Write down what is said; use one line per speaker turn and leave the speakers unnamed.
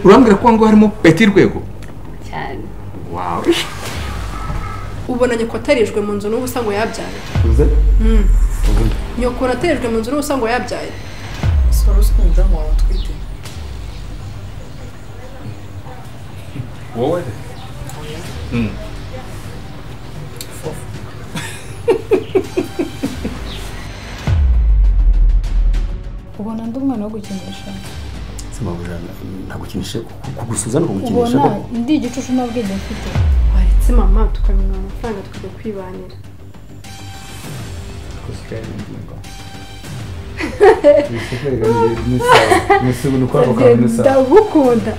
urambwira ko aho harimo peti rwego
cyane
wawe
ubona nyoko atarijwe mu nzu n'ubusa ngo yabyaye nyoko unaterijwe mu nzu n'ubusa ngo yabyaye
ese wari uzi ko umudamu wawe atwite
wowe Mm.
ubona ndi umwana wo gukinisha
sima ntagukinishe kugusuza no kugukinisha
ubona
koko
ndi igicucu nta bwenge mfite
waretse mama tukamenya amafaranga tukajya kwibanira
Ni sawa. Ni sawa. Ni sawa.
ndagukunda